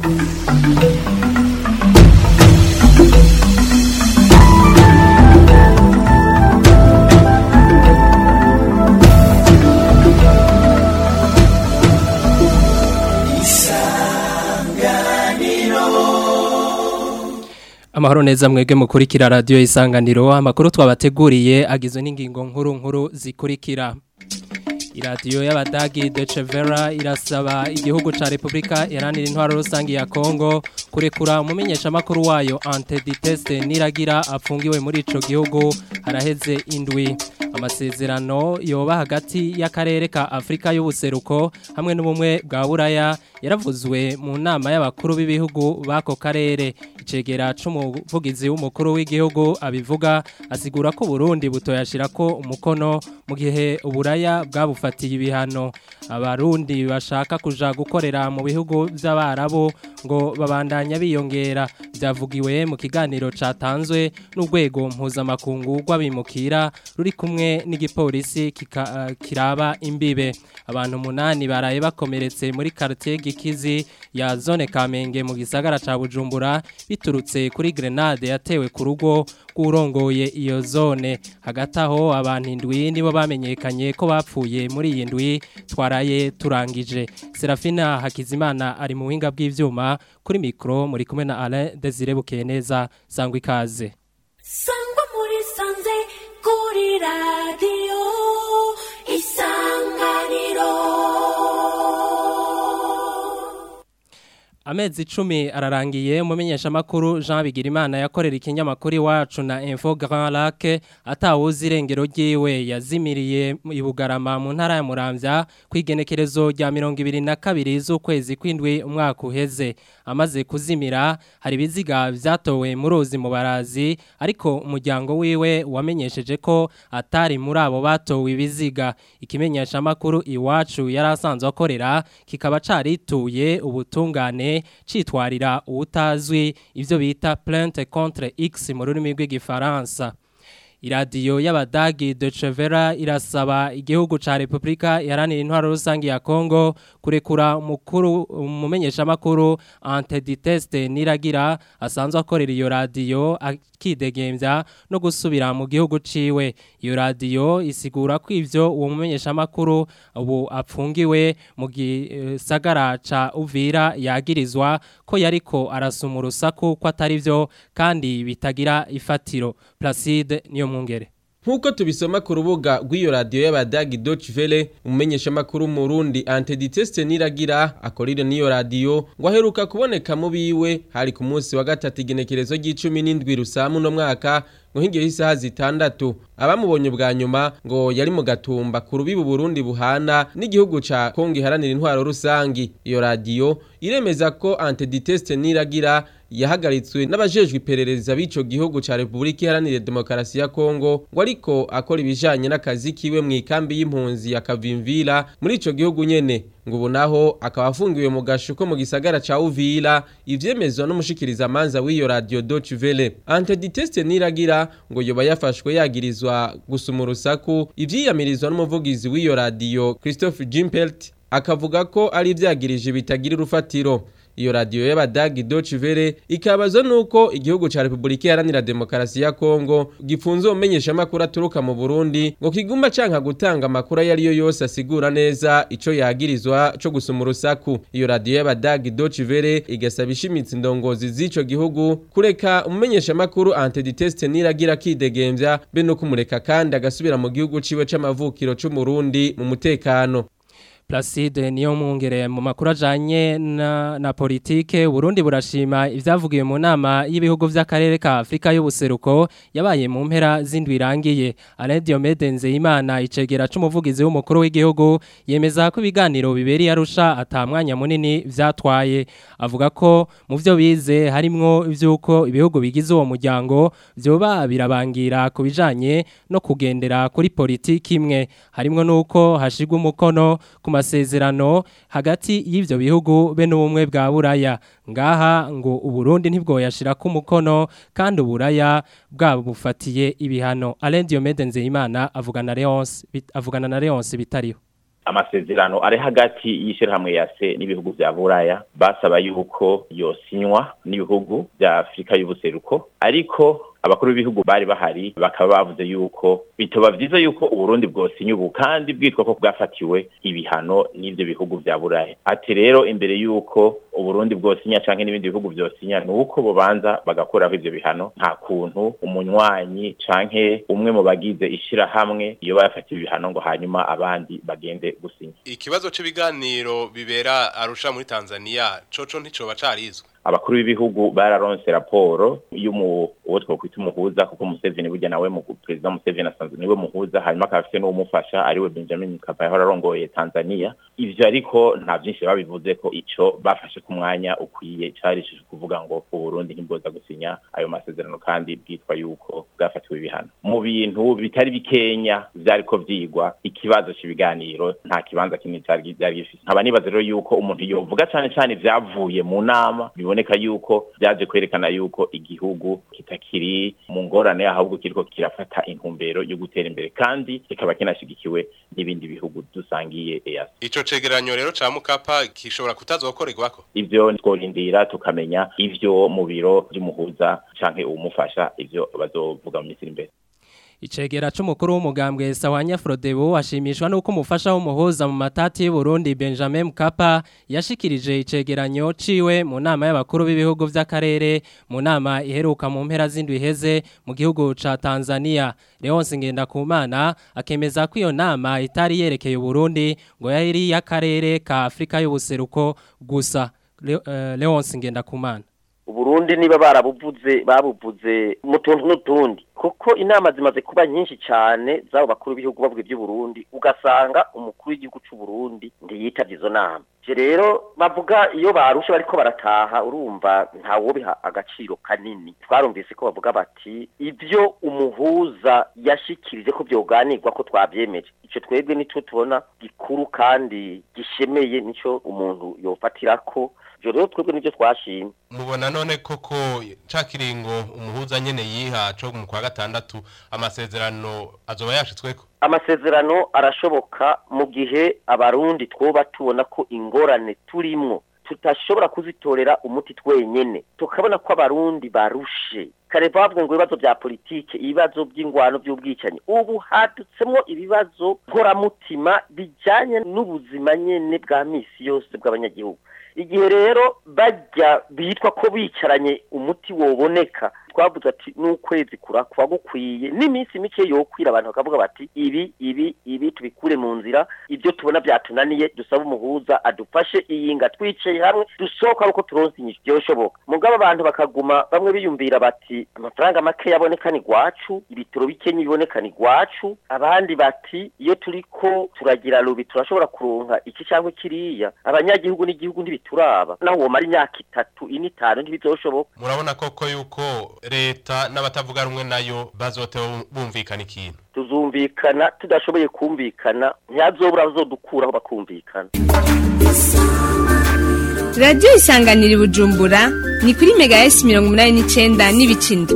Amahoro neza mwebwe mukurikira radio isanganiro amakuru twabateguriye agizwe n'ingingo nkuru nkuru zikurikira iradiyo y'abadagi Deutsche Welle irasaba igihugu ca Republika Iharanira Intwaro Rusangi ya Kongo kurekura umumenyesha makuru wayo Ante Diteste niragira apfungiwe muri ico gihugu haraheze indwi amasezerano yoba hagati y'akarere ka Afrika y'ubuseruko hamwe n'ubumwe bwa Buraya yaravuzwe mu nama y'abakuru b'ibihugu bako karere icegera c'umuvugizi w'umukuru w'igihugu abivuga asigura ko Burundi butoyashirako umukono mu gihe uburaya bwabufatiye ibihano abarundi bashaka kuja gukorera mu bihugu by'abarabu ngo babandanya biyongera byavugiwe mu kiganiro catanzwe n'urwego mpuzamakungu rw'abimukira ruri kumwe n'igipolisi kika- kiraba imbibe abantu munani baraye bakomeretse muri quartier Gikizi ya zone Kamenge mu gisagara ca Bujumbura biturutse kuri grenade yatewe ku rugo rw'urongoye iyo zone hagati aho abantu indwi nibo bamenyekanye ko bapfuye muri iyi ndwi twaraye turangije Serafina Hakizimana ari mu buhinga bw'ivyuma kuri mikro muri kumwe na Alain Desire Bukeneza sangwa ikaze sangwa muri sanze kuri radiyo isanganiro Amezi icumi ararangiye umumenyesha makuru Jean Bigirimana yakorera ikinyamakuru iwacu na Info Grand Lac atawuzi irengero ryiwe yazimiriye i Bugarama mu ntara ya Muramvya kwigenekerezo rya 22 z'ukwezi kwindwi umwaka uheze amaze kuzimira hari ibiziga vyatowe mu ruzi mu barazi ariko umuryango wiwe wamenyesheje ko atari muri abo batowe ibiziga ikimenyesha makuru iwacu yarasanzwe akorera kikaba carituye ubutungane citwarira uwutazwi ivyo bita plainte contre X mu rurimi rw'igifaransa iradiyo y'abadagi Deutsche Welle irasaba igihugu ca Republika Iharanira Intwaro Rusangi ya Kongo kurekura umukuru umumenyesha makuru Ante Diteste niragira asanzwe akorera iyo radiyo akidegembya no gusubira mu gihugu ciwe iyo radiyo isigura ko ivyo uwo mumenyesha makuru ubu apfungiwe mu gisagara ca Uvira yagirizwa ko yariko arasuma urusaku ko atari vyo kandi bitagira ifatiro Placide niyo mwungere Nkuko tubisoma ku rubuga rw'iyo radiyo y'abadagi Deutsche Welle umumenyesha makuru mu Burundi Ante Diteste niragira akorire n'iyo radiyo ngo aheruka kuboneka mu biwe hari ku munsi wa gatatu igenekerezo ry'icumi n'indwi rusamu no mwaka ngo hingiye isaha zitandatu abamubonye bwa nyuma ngo yari mu gatumba ku rubibu Burundi buhana n'igihugu ca Kongo iharanira intwaro rusangi iyo radiyo iremeza ko Ante Diteste niragira yahagaritswe n'abajejwe iperereza b'ico gihugu ca Republika Iharanira Demokarasi ya Kongo ngo ariko akora ibijanye n'akazi kiwe mu ikambi y'impunzi ya Kavimvira muri ico gihugu nyene ngo ubu naho akaba afungiwe mu gasho ko mu gisagara ca Uvira ivyemezwa n'umushikiriza amanza w'iyo radio Deutsche Welle Ante Diteste niragira ngo yoba yafashwe yagirizwa gusuma urusaku ivyiyamirizwa n'umuvugizi w'iyo radio Christophe Gimpelt akavuga ko ari ivyagirije bitagira urufatiro iyo radiyo y'abadagi Deutsche Welle ikabazwa nuko igihugu ca Republika Iharanira Demokarasi ya Kongo gifunze umenyesha makuru aturuka mu Burundi ngo kiguma canka gutanga amakuru yari yo yose asigura neza ico yagirizwa co gusuma urusaku iyo radiyo y'abadagi Deutsche Welle igasaba ishimitsi indongozi z'ico gihugu kureka umumenyesha makuru Ante Diteste niragira kidegembya be no kumureka kandi agasubira mu gihugu ciwe c'amavukiro c'umurundi mu mutekano Placide niyo mwungere mu makuru ajanye na, na politike Burundi burashima ivyavugiwe mu nama y'ibihugu vy'akarere ka Afrika y'ubuseruko yabaye mu mpera z'indwi irangiye Alain Diomede Nzeyimana icegera c'umuvugizi w'umukuru w'igihugu yemeza ko ibiganiro biberi arusha atamwanya munini vyatwaye avuga ko mu vyo bize harimwo ivyuko ibihugu bigize uwo muryango vyoba birabangira ku bijanye no kugendera kuri politiki imwe harimwo nuko hashigwa umukono ku masezerano hagati y'ivyo bihugu be n'ubumwe bwa buraya ngaha ngo uburundi ntibwoyashira ku mukono kandi uburaya bwabo bufatiye ibihano Alain Diomede Nzeyimana avugana na Leonce bit- avugana na Leonce bitariho amasezerano ari hagati y'ishyirahamwe ya se n'ibihugu vya buraya basaba yuko yosinywa n'ibihugu vya afurika y'ubuseruko ariko abakuru b'ibihugu bari bahari bakaba bavuze yuko bitoba vyiza yuko uburundi bwosinya ubu kandi bwitwa ko bwafatiwe ibihano n'ivyo bihugu vya buraya ati rero imbere yuko uburundi bwosinya canke n'ibindi bihugu vyosinya ni uko bobanza bagakuraho ivyo bihano nta kuntu umunywanyi canke umwe mu bagize ishirahamwe iyo bayafatiwe ibihano ngo hanyuma abandi bagende gusinya ikibazo cy'ibiganiro bibera arusha muri Tanzania coco nticoba carizwe abakuru b'ibihugu bararonse raporo y'umu uwo twokwita umuhuza kuko Museveni burya nawe mu president Museveni asanzwe niwe muhuza hanyuma akaba afite n'umufasha ariwe Benjamin Mkapa yahora arongoye Tanzania ivyo ariko nta byinshi babivuze ko ico bafashe ku mwanya ukwiye cari kuvuga ngo Burundi ntibwoza gusinya ayo masezerano kandi bwitwa yuko bwafatiwe ibihano mu bintu bitari bikenya vyariko vyigwa ikibazo c'ibiganiro nta kibanza kinini cyari byari gifite nkaba nibaza rero yuko umuntu yovuga cane cane vyavuye mu nama biboneka yuko byaje kwerekana yuko igihugu kitakiri mu ngorane ahubwo kiriko kirafata intumbero yo gutera imbere kandi kikaba kinashigikiwe n'ibindi bihugu dusangiye EAC ico cegeranyo rero ca Mukapa gishobora kutazokorerwako ivyo tworindira tukamenya ivyo mu biro by'umuhuza canke uwumufasha ivyo bazovuga mu minsi iri imbere Icegera c'umukuru w'umugambwe Sawanya Frodebo ashimishwa nuko umufasha w'umuhuza mu matati y'u Burundi Benjamin Mkapa yashikirije icegeranyo ciwe mu nama y'abakuru b'ibihugu vy'akarere mu nama iheruka mu mpera z'indwi iheze mu gihugu ca Tanzania Leonce Ngendakumana akemeza ko iyo nama itari yerekeye u Burundi ngo yari y'akarere ka Afrika y'ubuseruko gusa Le, uh, Leonce Ngendakumana Uburundi niba barabuvuze babuvuze mu tuntu n'utundi kuko inama zimaze kuba nyinshi cyane z'abo bakuru b'ibihugu bavuga iby'uburundi ugasanga umukuru w'igihugu cy'u Burundi ntiyitavye izo nama je rero bavuga iyo barusha bariko barataha urumva ntawo biha agaciro kanini twarumvise ko bavuga bati ivyo umuhuza yashikirije ko byoganirwa ko twavyemeje ico twebwe nico tubona gikuru kandi gishemeye nico umuntu yofatirako ivyo rero twebwe nivyo twashimye mubona none koko ca kiringo umuhuza nyene yiha co mu kwa gatandatu amasezerano azoba yashitsweko amasezerano arashoboka mu gihe abarundi twoba tubona ko ingorane turimwo tutashobora kuzitorera umuti twenyene tukabona ko abarundi barushe kare bavuga ngo ibibazo bya politike ibibazo by'ingwano by'ubwicanyi ubu hadutsemwo ibibazo nkoramutima bijanye n'ubuzima nyene bwa misi yose bw'abanyagihugu igihe rero bajya bitwa ko bicaranye umuti woboneka twavuze ati n'ukwezi kuba gukwiye n'iminsi mike yokwira abantu bakavuga bati ibi ibi ibi tubikure mu nzira ibyo tubona byatunaniye dusaba umuhuza adufashe iyinga twicaye hamwe dusohoka uko turonse inyishu byoshoboka mugabo abantu bakaguma bamwe biyumvira bati amafaranga make yaboneka ni gwacu ibitoro bikenye biboneka ni gwacu abandi bati iyo turiko turagira rubi turashobora kuronka iki cyangwa kiriya abanyagihugu n'igihugu ntibituraba naho womara imyaka itatu ine itanu ntibizoshoboka murabona koko yuko leta n'abatavuga rumwe nayo bazotewe bumvikana ikintu tuzumvikana tudashoboye kumvikana ntiyazobura bazodukuraho bakumvikana radiyo isanganira i bujumbura ni kuri mega esi mirongo inani n'icyenda n'ibicinda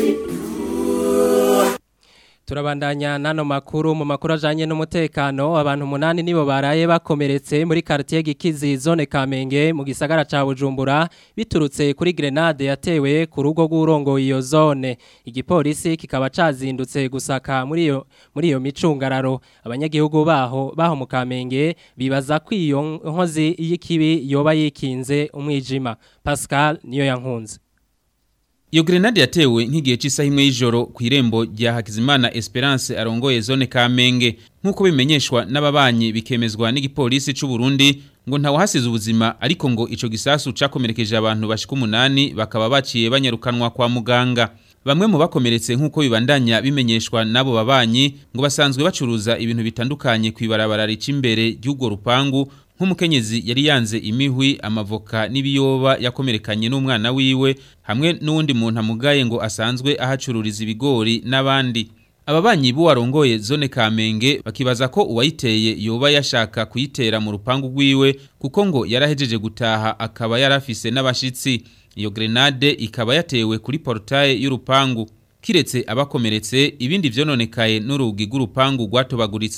turabandanya nano makuru mu makuru ajanye n'umutekano abantu munani nibo baraye bakomeretse muri quartier Gikizi zone Kamenge mu gisagara ca Bujumbura biturutse kuri grenade yatewe ku rugo rw'urongo iyo zone igipolisi kikaba cazindutse gusaka muri iyo muri iyo micungararo abanyagihugu baho baho mu Kamenge bibaza ko iyo nkozi y'ikibi yoba yikinze umwijima Pascal niyo yankunze Iyo grenade yatewe nk'igihe cy'isaha imwe y'ijoro ku irembo rya Hakizimana Esperance arongoye zone Kamenge nk'uko bimenyeshwa n'ababanyi bikemezwa n'igipolisi c'u Burundi ngo ntawe hasize ubuzima ariko ngo ico gisasu cakomerekeje abantu bashika umunani bakaba baciye banyarukanwa kwa muganga Bamwe mu bakomeretse nk'uko bibandanya bimenyeshwa n'abo babanyi ngo basanzwe bacuruza ibintu bitandukanye kwibarabara rica imbere ry'ugo rupangu nk'umukenyezi yari yanze imihwi amavoka n'ibiyoba yakomerekanye n'umwana wiwe hamwe n'uwundi muntu amugaye ngo asanzwe ahacururiza ibigori n'abandi ababanyi b'uwarongoye zone kamenge bakibaza ko uwayiteye yoba yashaka kuyitera mu rupangu rwiwe kuko ngo yarahejeje gutaha akaba yarafise n'abashitsi iyo grenade ikaba yatewe kuri portaye y'urupangu kiretse abakomeretse ibindi vyononekaye n'urugi rw'urupangu rwatobaguritse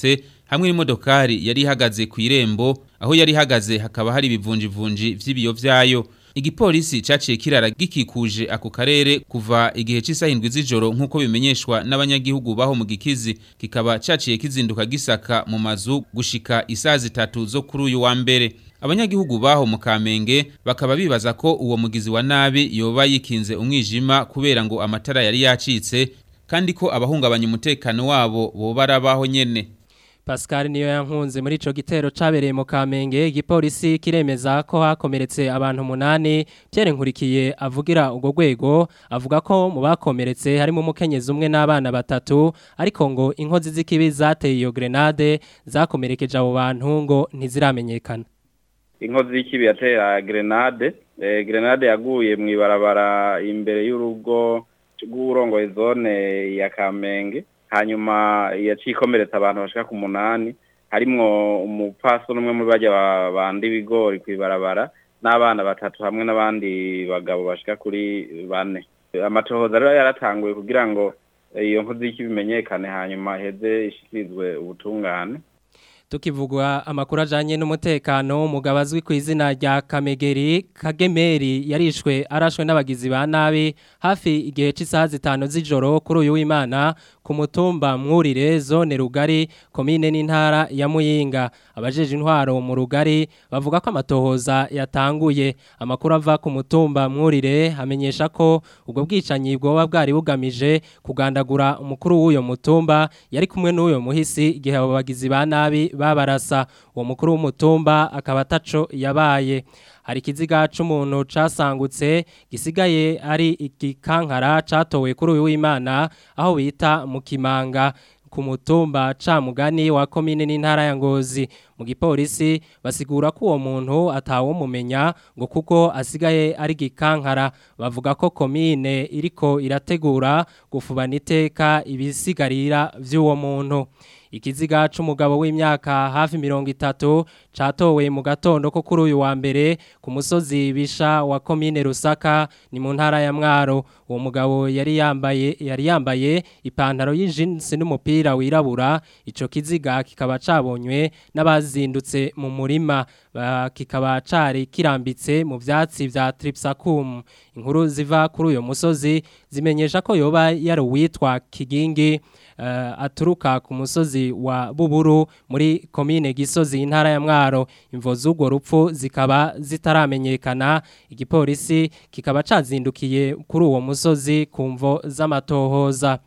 hamwe n'imodokari yari ihagaze ku irembo aho yari ihagaze hakaba hari ibivunjivunji vy'ibiyo vyayo igipolisi caciye kirara gikikuje ako karere kuva igihe c'isaha indwi z'ijoro nk'uko bimenyeshwa n'abanyagihugu baho mu gikizi kikaba caciye kizinduka gisaka mu mazu gushika isaha zitatu zo kuri uyu wa mbere abanyagihugu baho mu kamenge bakaba bibaza ko uwo mugizi wa nabi yoba yikinze umwijima kubera ngo amatara yari yacitse kandi ko abahungabanya umutekano wabo boba arabaho nyene Pascal niyo yankunze muri ico gitero cabereye mu Kamenge igipolisi kiremeza ko hakomeretse abantu munani Pierre Nkurikiye avugira ugo gwego avuga ko mu bakomeretse harimo umukenyezi umwe n'abana batatu ariko ngo inkozi z'ikibi zateye iyo grenade zakomerekeje abo bantu ngo ntiziramenyekana inkozi y'ikibi yatera grenade eh, grenade yaguye mu ibarabara imbere y'urugo rw'urongoye zone ya Kamenge hanyuma yaciye ikomeretsa abantu bashika ku munani harimwo umupfasoni umwe muri bajya bandi ibigori ku ibarabara n'abana batatu hamwe n'abandi bagabo bashika kuri bane amatohoza rero yaratanguye kugira ngo iyo nkozi y'ikibimenyekane hanyuma heze ishikirizwe ubutungane tukivugwa amakuru ajanye n'umutekano umugabo azwi ku izina rya Kamegeri Kagemeri yarishwe arashwe n'abagizi ba nabi hafi igihe cy'isaha zitanu z'ijoro kuri uyu w'Imana ku mutumba mwurire zone rugari komine n'intara ya Muyinga abajeje intwaro mu rugari bavuga ko amatohoza yatanguye amakuru ava ku mutumba mwurire hamenyesha ko ubwo bwicanyi bwoba bwari bugamije kugandagura umukuru w'uyo mutumba yari kumwe n'uyo muhisi igihe abo bagizi ba nabi babarasa uwo mukuru w'umutumba akaba ataco yabaye hari ikiziga c'umuntu casangutse gisigaye ari igikankara catowe kuri uyu w'Imana aho bita mu Kimanga ku mutumba camugani wa komine n'intara ya Ngozi mu gipolisi basigura ko uwo muntu atawo mumenya ngo kuko asigaye ari gikankara bavuga ko komine iriko irategura gufubana iteka ibisigarira vy'uwo muntu ikiziga c'umugabo w'imyaka hafi mirongo itatu catowe mu gatondo ko kuri uyu wa mbere ku musozi bisha wa komine Rusaka ni mu ntara ya Mwaro uwo mugabo yari yambaye yari yambaye ipantaro y'ijinsi n'umupira wirabura ico kiziga kikaba cabonywe n'abazindutse mu murima kikaba cari kirambitse mu vyatsi vya Tripsacum inkuru ziva kuri uyo musozi zimenyesha ko yoba yari uwitwa Kigingi uh, aturuka ku musozi wa Buburu muri komine Gisozi intara ya Mwaro imvo z'ubwo rupfu zikaba zitaramenyekana igipolisi kikaba cazindukiye kuri uwo musozi ku mvo z'amatohoza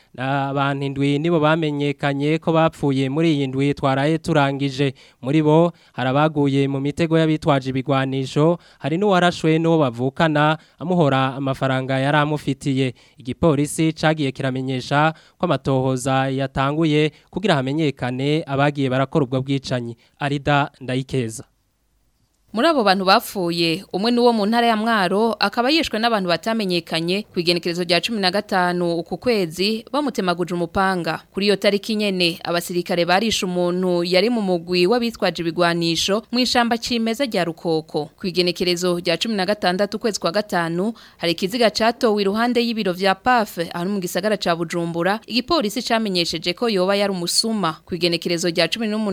abantu indwi nibo bamenyekanye ko bapfuye muri iyi ndwi twaraye turangije muri bo harabaguye mu mitego y'abitwaje ibigwanisho hari n'uwarashwe n'uwo bavukana amuhora amafaranga yari amufitiye igipolisi cagiye kiramenyesha ko amatohoza yatanguye kugira hamenyekane abagiye barakora ubwo bwicanyi arida ndayikeza Muri abo bantu bapfuye umwe nuwo mu ntara ya Mwaro akaba yishwe n'abantu batamenyekanye ku igenekerezo rya 15 uku kwezi bamutemaguje umupanga kuri iyo tariki nyene abasirikare barisha umuntu yari mu mugwi w'abitwaje ibigwanisho mu ishamba cimeza rya Rukoko ku igenekerezo rya 16 ukwezi kwa gatanu hari ikiziga catowe iruhande y'ibiro vya PAF aho mu gisagara ca Bujumbura igipolisi camenyesheje ko yoba yari umusuma ku igenekerezo rya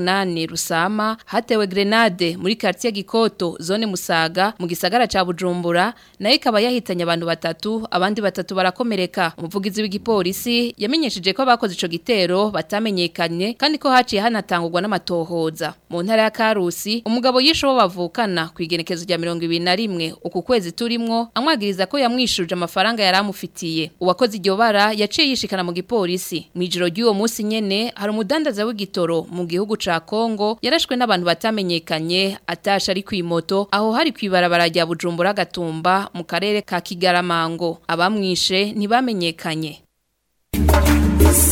18 Rusama hatewe grenade muri quartier Giko Koto zone Musaga mu gisagara ca Bujumbura nayo ikaba yahitanye abantu batatu abandi batatu barakomereka umuvugizi w'igipolisi yamenyesheje ko abakoze ico gitero batamenyekanye kandi ko haciye hanatangurwa n'amatohoza mu ntara ya Karusi umugabo yisho bavukana ku igenekezo rya 2021 uku kwezi turimwo amwagiriza ko yamwishuje amafaranga yaramufitiye uwakoze iryo bara yaciye yishikana mu gipolisi mu ijoro ry'uwo munsi nyene hari umudandaza w'igitoro mu gihugu ca Kongo yarashwe n'abantu batamenyekanye atasha ari kwimoto aho hari kwibarabara rya Bujumbura gatumba mu karere ka Kigaramango abamwishe ntibamenyekanye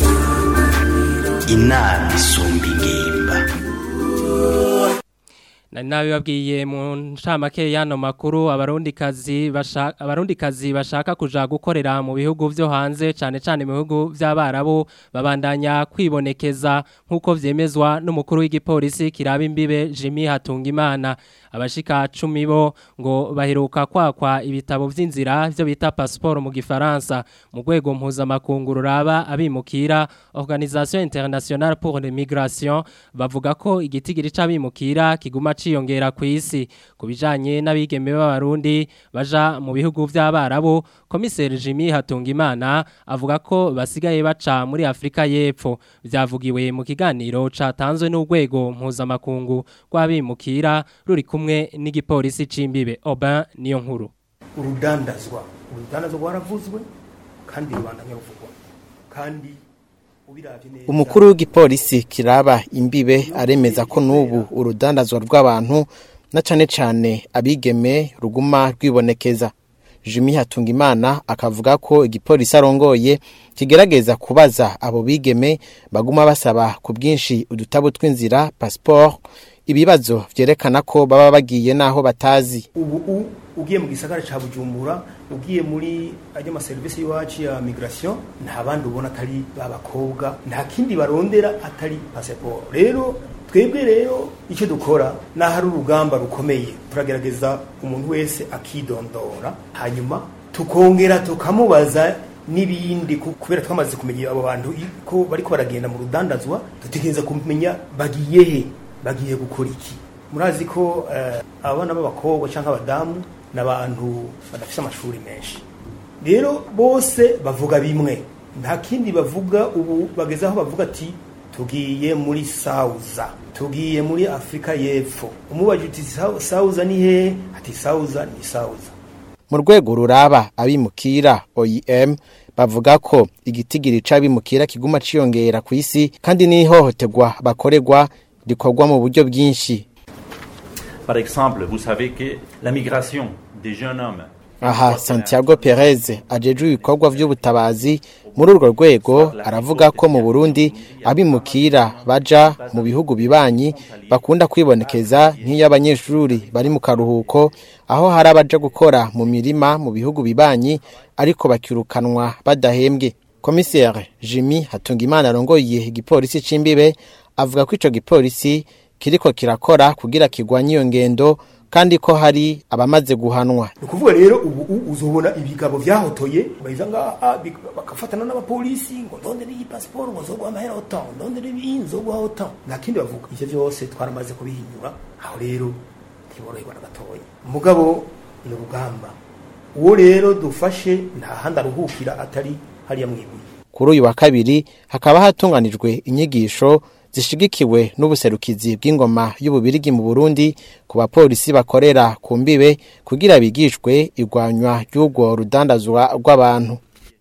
inama isumba ingimba nari nabibabwiye mu ncamake y'ano makuru abarundikazi bashaka abarundikazi bashaka kuja gukorera mu bihugu vyo hanze cane cane mu bihugu vy'abarabu babandanya kwibonekeza nk'uko vyemezwa n'umukuru w'igipolisi kiraba imbibe Jimmy Hatungimana abashika 10 bo ngo baheruka kwakwa ibitabo vy'inzira vyo bita passeport mu gifaransa mu rwego mpuzamakungu ruraba abimukira Organisation Internationale pour l'Immigration bavuga ko igitigiri c'abimukira kiguma ciyongera ku isi kubijanye n'abigeme b'abarundi baja mu bihugu vy'abarabu komiseri Jimmy Hatungimana avuga ko basigaye baca muri Afrika y'Epfo vyavugiwe mu kiganiro catanzwe n'urwego mpuzamakungu rw'abimukira ruri kumwe n'igipolisi c'imbibe Aubin niyo nkuru urudandazwa urudandazwa rwaravuzwe kandi rubandanya ruvugwa kandi umukuru w'igipolisi kiraba imbibe aremeza ko n'ubu urudandazwa rw'abantu na cane cane abigeme ruguma rwibonekeza Jimmy Hatungimana akavuga ko igipolisi arongoye kigerageza kubaza abo bigeme baguma basaba ku bwinshi udutabo tw'inzira passport ibibazo vyerekana ko baba bagiye naho batazi ubu ugiye mu gisagara ca Bujumbura ugiye muri ajya ma service y'iwacu ya migration nta bandi ubona atari babakobwa nta kindi barondera atari passport rero twebwe rero icyo dukora n'ahari urugamba rukomeye turagerageza umuntu wese akidondora hanyuma tukongera tukamubaza n'ibindi kubera twamaze kumenya abo bantu ko bariko baragenda mu rudandazwa dutegereza kumenya bagiye he bagiye gukora iki murazi ko abana b'abakobwa cyangwa abadamu ni abantu badafite amashuri menshi rero bose bavuga bimwe nta kindi bavuga ubu bageze aho bavuga ati tugiye muri sauza tugiye muri afurika y'epfo umubajije uti sauza ni hehe ati sauza ni sauza mu rwego ruraba abimukira oem bavuga ko igitigiri c'abimukira kiguma ciyongera ku isi kandi n'ihohoterwa bakorerwa rikorwa mu buryo bwinshi par exemple vous savez que la migration des jeunes hommes aha santiago perez ajejwe ibikorwa by'ubutabazi muri urwo rwego aravuga ko mu burundi abimukira baja mu bihugu bibanyi bakunda kwibonekeza nk'iy'abanyeshuri bari mu karuhuko aho hari abaja gukora mu mirima mu bihugu bibanyi ariko bakirukanwa badahembwe komiseri jimmy hatungimana arongoye igipolisi c'imbibe avuga ko ico gipolisi kiriko kirakora kugira kigwanye iyo ngendo kandi ko hari abamaze guhanwa ni ukuvuga rero ubu uzobona ibigabo vyahotoye bahiza ngaha bakafatana n'abapolisi ngo ndondere iyi pasiporo ngo nzoguha amahera otan ndondere iyi nzoguha otan nta kindi bavuga ivyo vyose twaramaze kubihinyura aho rero ntiboroherwa na gatoya mugabo ni urugamba uwo rero dufashe nta handi aruhukira atari hariya mwibuye kuri uyu wa kabiri hakaba hatunganijwe inyigisho zishigikiwe n'ubuserukizi bw'ingoma y'ububirigi mu Burundi ku bapolisi bakorera ku mbibe kugira bigishwe igwanywa ry'ubwo rudandazwa rw'abantu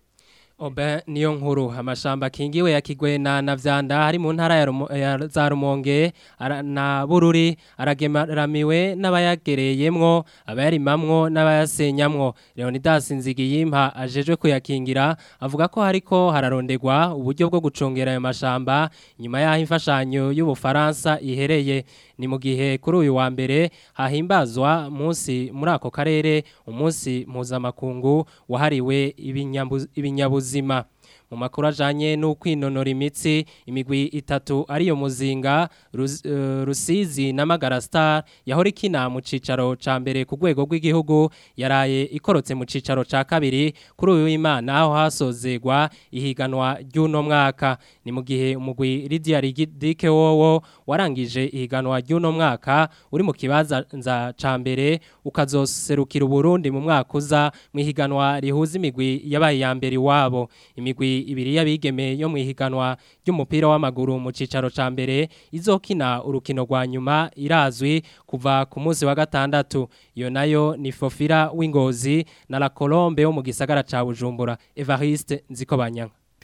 Obe niyo nkuru amashamba kingiwe ya Kigwena na Vyanda hari mu ntara ya, Rumo, ya za Rumonge ara, na Bururi aragemaramiwe n'abayagereyemwo abayarimamwo n'abayasenyamwo Leonidas Nzigiyimpa ajejwe kuyakingira avuga ko hariko hararondegwa uburyo bwo gucungera ayo mashamba nyuma yaho imfashanyo y'ubufaransa ihereye ni mu gihe kuri uyu wa mbere hahimbazwa munsi muri ako karere umunsi mpuzamakungu wahariwe ibinyabuzima ibinyabuzima mu makuru ajanye n'ukwinonora imitsi imigwi itatu ariyo muzinga Rus, uh, rusizi na magara star yahora ikina mu cicaro ca mbere ku rwego rw'igihugu yaraye ikorotse mu cicaro ca kabiri kuri uyu w'imana aho hasozegwa ihiganwa ry'uno mwaka ni mu gihe umugwi Lydia Rigidike wowo warangije ihiganwa ry'uno mwaka uri mu kibaza nza ca mbere ukazoserukira Burundi mu mwaka uza mu ihiganwa rihuza imigwi yabaye ya mbere iwabo imigwi ibiri y'abigeme yo mu ihiganwa ry'umupira w'amaguru mu cicaro ca mbere izokina urukino rwa nyuma irazwi kuva ku munsi wa gatandatu iyo nayo ni Fofira w'Ingozi na La Colombe wo mu gisagara ca Bujumbura Evariste Nzikobanyanga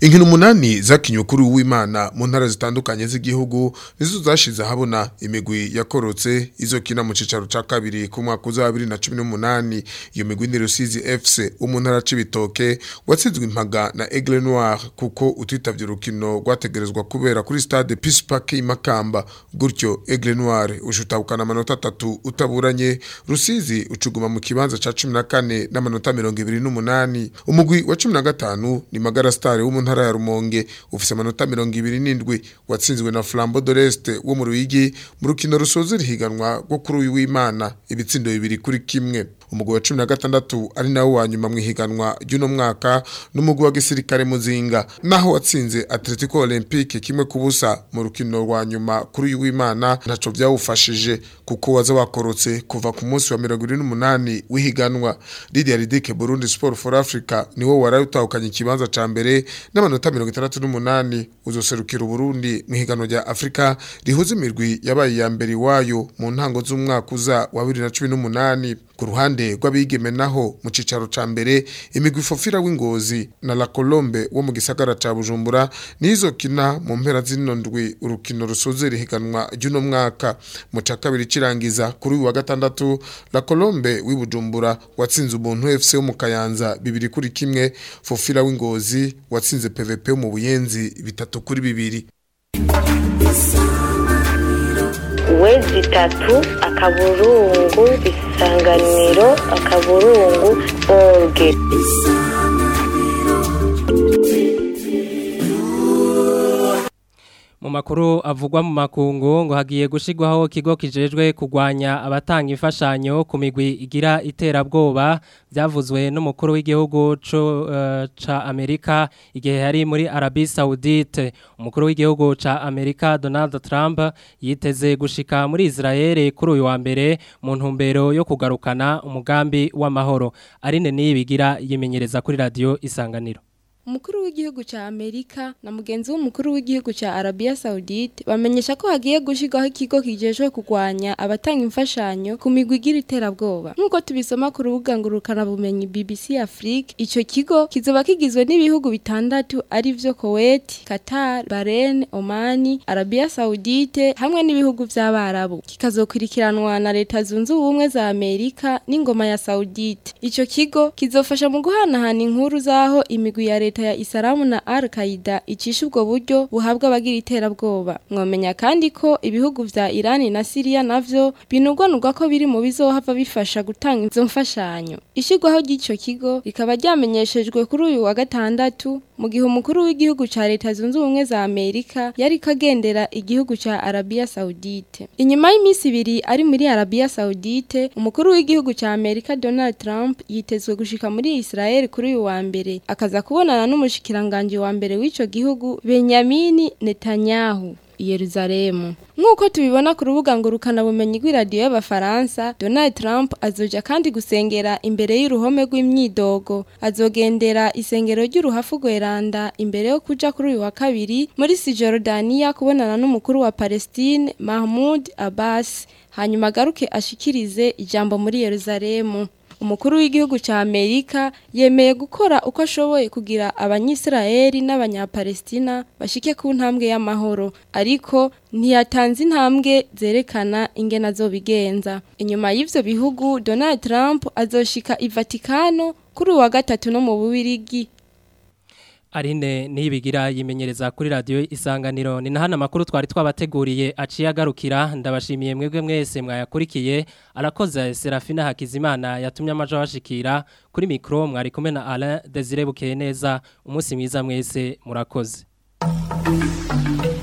Inkino umunani zakinywe kuri uwimana mu ntara zitandukanye z'igihugu nizo zashize habona imigwi yakorotse izokina mu cicaro ca kabiri ku mwaka uza 2018 iyo migwi ni Rusizi FC wo mu ntara c'ibitoke watsinzwe impaga na Aigle Noir kuko utitavye urukino rwategerezwa kubera kuri stade Peace Park Makamba gutyo Aigle Noir ushutahukana amanota atatu utaburanye Rusizi ucuguma mu kibanza ca 14 n'amanota 28 umugwi wa 15 ni Magara Star wo mu ntara ya Rumonge ufise amanota 27 watsinzwe na Flambeau de l'Est wo mu Ruyigi mu rukino rusoze rihiganwa rwo kuri uyu w'Imana ibitsindo bibiri kuri kimwe umugwi wa 16 ari nawo wa nyuma mu higanwa ry'uno mwaka n'umugwi wa gisirikare muzinga naho watsinze Atletico Olympique kimwe kubusa mu rukino rwa nyuma kuri uyu w'Imana ntaco byawufashije kuko waza wakorotse kuva ku munsi wa 28 w'ihiganwa Lydia Ridike Burundi Sport for Africa niwo warayutahukanye ikibanza ca mbere n'amanota 68 uzoserukira Burundi mu higanwa rya Afrika rihuza imirwi yabaye ya mbere wayo mu ntango z'umwaka uza wa 2018 ku ruhande rw'abigeme naho mu cicaro ca mbere imigwi fofira w'ingozi na La Colombe wo mu gisagara ca Bujumbura nizo kina mu mpera zino ndwi urukino rusoze rihiganwa ry'uno mwaka mu ca kabiri cirangiza kuri uyu wa gatandatu La Colombe w'ibujumbura watsinze umuntu FC wo mu Kayanza bibiri kuri kimwe fofira w'ingozi watsinze PVP wo mu Buyenzi bitatu kuri bibiri wezi itatu akaburungu isanganiro akaburungu orge mu makuru avugwa mu makungu ngo hagiye gushigwaho kigo kijejwe kugwanya abatanga imfashanyo ku migwi igira iterabwoba byavuzwe n'umukuru w'igihugu co uh, ca Amerika igihe yari muri Arabie Saoudite umukuru w'igihugu ca Amerika Donald Trump yiteze gushika muri Israel kuri uyu wa mbere mu ntumbero yo kugarukana umugambi w'amahoro arine nibigira yimenyereza kuri radio isanganiro Umukuru w'igihugu cha Amerika na mugenzi w'umukuru w'igihugu cha Arabia Saudite bamenyesha ko hagiye gushirwaho ikigo kijejwe kugwanya abatanga imfashanyo ku migwi igira iterabwoba. Nkuko tubisoma ku rubuga ngurukana bumenyi BBC Afrique, ico kigo kizoba kigizwe n'ibihugu bitandatu ari vyo Kuwait, Qatar, Bahrain, Oman, Arabia Saudite hamwe n'ibihugu vy'abarabu. Kikazokurikiranwa na leta zunze ubumwe za Amerika n'ingoma ya Saudite. Ico kigo kizofasha mu guhanahana inkuru zaho imigwi ya leta ya Isaramu na Al-Qaeda icisha ubwo buryo buhabwa abagira iterabwoba. Mwomenya kandi ko ibihugu vya Iran na Syria navyo binugwanugwa ko biri mu bizohava bifasha gutanga izo mfashanyo. Ishigwaho ry'ico kigo rikaba ryamenyeshejwe kuri uyu wa gatandatu mu gihe umukuru w'igihugu ca leta zunze ubumwe za Amerika yari kagendera igihugu ca Arabia Saudite. Inyuma y'iminsi ibiri ari muri Arabia Saudite, umukuru w'igihugu ca Amerika Donald Trump yitezwe gushika muri Israel kuri uyu wa mbere akaza kubonana n'umushikiranganje wa mbere w'ico gihugu Benjamin Netanyahu. Yerusalemu. Nkuko tubibona ku rubuga ngurukana bumenyi rw'iradiyo y'abafaransa, Donald Trump azoja kandi gusengera imbere y'uruhome rw'imyidogo. Azogendera isengero ry'uruhafu rweranda imbere yo kuja kuri uyu wa kabiri muri Cisjordania kubonana n'umukuru wa Palestine Mahmoud Abbas. Hanyuma agaruke ashikirize ijambo muri Yerusalemu. umukuru w'igihugu ca Amerika yemeye gukora uko ashoboye kugira abanyisraeli n'abanyapalestina bashike ku ntambwe y'amahoro ariko ntiyatanze intambwe zerekana ingena zo bigenza inyuma y'ivyo bihugu Donald Trump azoshika i Vatikano kuri wa gatatu no mu Bubirigi Arine nibigira yimenyereza kuri radio isanganiro ni nahana makuru twari twabateguriye aciye agarukira ndabashimiye mwebwe mwese mwayakurikiye arakoze Serafina Hakizimana yatumye amajo bashikira kuri micro mwari kumwe na Alain Desire Bukeye neza umunsi mwiza mwese murakoze